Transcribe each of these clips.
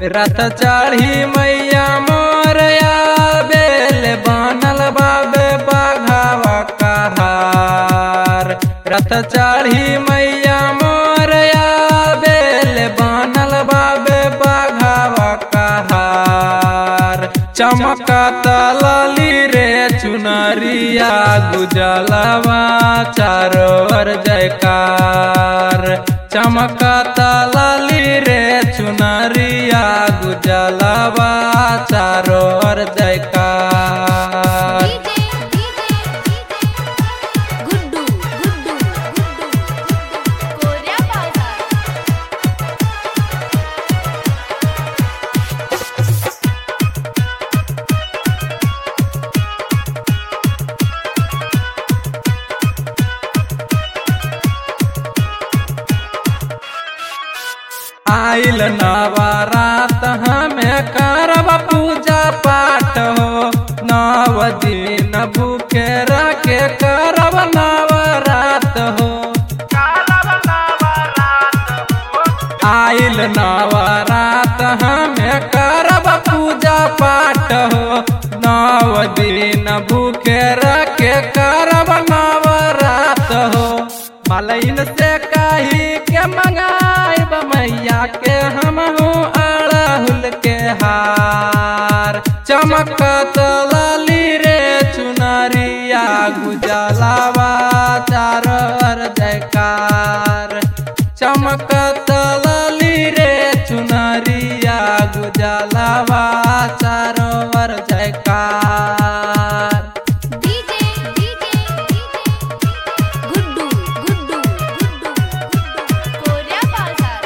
रथ चढ़ी मैया मोरया बेल बनल बाबे बाघावा कहार रथ चढ़ी मैया मोरया बेल बनल बाबे बाघावा कहार चमकत लाली रे चुनरिया गुजलवा चारो ओर जयकार चमकत लाली रे चुनरिया गुजलवा चारो ओर जयकार डीजे डीजे गुड्डू गुड्डू गुड्डू कोऱ्या बाजार आइल नवरात हमें करब पूजा पाठ हो नव दिन भूखे रखे करब नवरात हो आइल नवरात हमें करब पूजा पाठ हो नव दिन भूखे रखे करब नवरात हो मलइन से कही के मंगाइब मैया के हम अड़हुल के हार चमकत लाली रे चुनरिया गुजलावा चार जयकार चमकत लाली रे चुनरिया गुजलावा चारोवर जयकार डीजे डीजे गुड्डू गुड्डू गुड्डू गुड्डू कोऱ्या बाजार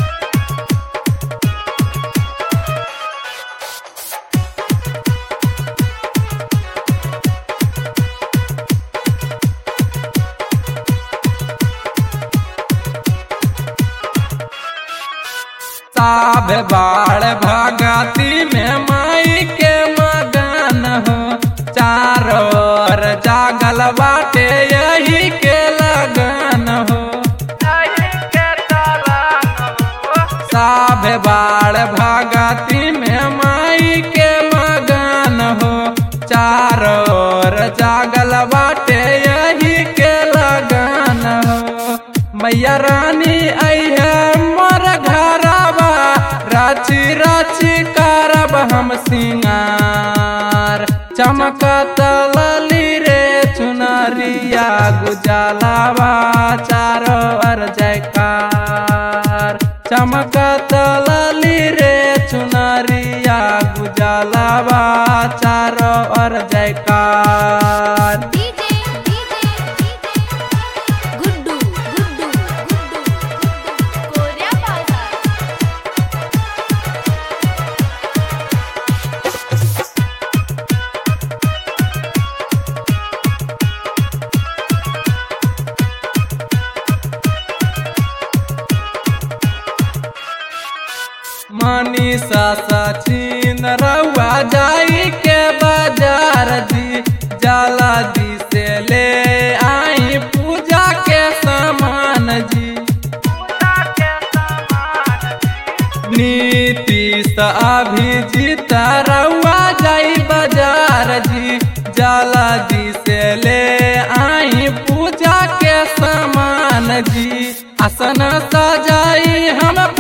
साभ बाढ़ भगती में माई के मगन हो चारों ओर जागल बाटे यही के लगन हो साभ बाढ़ भगती में माई के मगन हो चारों ओर जागल बाटे यही के लगन हो मैया रानी अइहे मोर घरबा राची राची करब हम सिंगार चमकत लली रे चुनरिया गुजलावा चारो ओर जयकार चमकत लली रे चुनरिया गुजलावा चारो ओर जयकार डीजे डीजे गुड्डू गुड्डू गुड्डू कोऱ्या बाजार मनीषा सचिन रउआ जाई के बाजार जी जाला जी से ले आई पूजा के सामान जी नीतीश अभिजीत रउआ जाई बाजार जी जाला जी से ले आई पूजा के सामान जी आसन सजाई हम